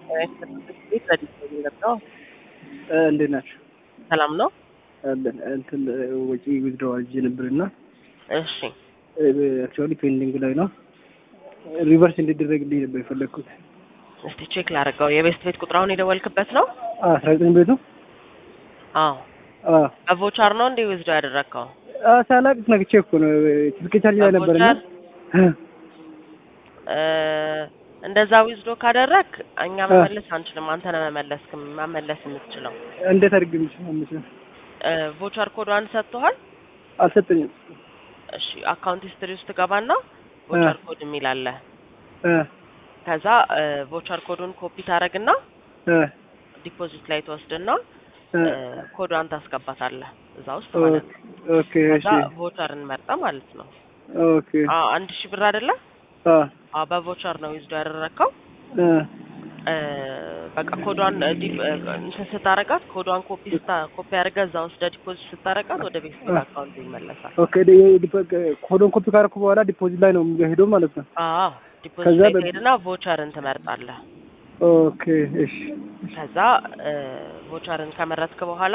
ቤት ረዲት ነው የሚለብሰው። እንዴት ናቸው? ሰላም ነው። አለን እንትን ወጪ ዊዝድሮው አድርጌ ነበርና እሺ አክቹዋሊ ፔንዲንግ ላይ ነው። ሪቨርስ እንዲደረግልኝ ነበር የፈለግኩት። እስቲ ቼክ ላድርገው። የቤስት ቤት ቁጥር አሁን የደወልክበት ነው? አስራ ዘጠኝ ቤቱ አዎ። በቮቻር ነው እንዴ ዊዝድሮው ያደረግከው? ሳላቅ ነግቼ እኮ ነው ስልክ ቻርጅ ላይ ነበርና እንደዛ ዊዝዶ ካደረግ እኛ መመለስ አንችልም። አንተ ነህ መመለስ መመለስ የምትችለው። እንዴት አድርግ የምችለው? ቮቸር ኮዷን ሰጥቶሃል? አልሰጠኝም። እሺ አካውንት ሂስትሪ ውስጥ ገባና ቮቸር ኮድ የሚል አለ። ከዛ ቮቸር ኮዱን ኮፒ ታደርግና ዲፖዚት ላይ ትወስድና ኮዷን ታስገባታለህ እዛ ውስጥ ማለት ነው። ኦኬ እሺ። ከዛ ቮቸር እንመርጠ ማለት ነው። ኦኬ አዎ አንድ ሺህ ብር አይደለ? አዎ በቮቸር ነው ዊዝዶ ያደረግከው። በቃ ኮዷን እንትን ስታረጋት ኮዷን ኮፒ ስታ ኮፒ አድርገህ እዛ ወስደህ ዲፖዚት ስታረጋት ወደ ቤት አካውንት ይመለሳል። ኦኬ ኮዶን ኮፒ ካደረኩ በኋላ ዲፖዚት ላይ ነው የሚሄደው ማለት ነው። አዎ ዲፖዚት ላይ ትሄድና ቮቸርን ትመርጣለህ። ኦኬ እሺ። ከዛ ቮቸርን ከመረጥክ በኋላ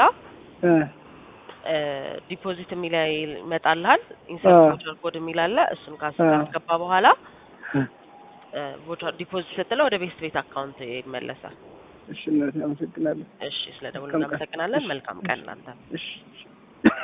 ዲፖዚት የሚል ይመጣልሃል። ኢንሰርት ቮቸር ኮድ የሚል አለ። እሱን ካስገባ በኋላ ቮቸር ዲፖዚት ስትለው ወደ ቤስት ቤት አካውንት ይመለሳል። እሺ እናቴ አመሰግናለሁ። እሺ ስለ ደውል እናመሰግናለን። መልካም ቀን እናንተ። እሺ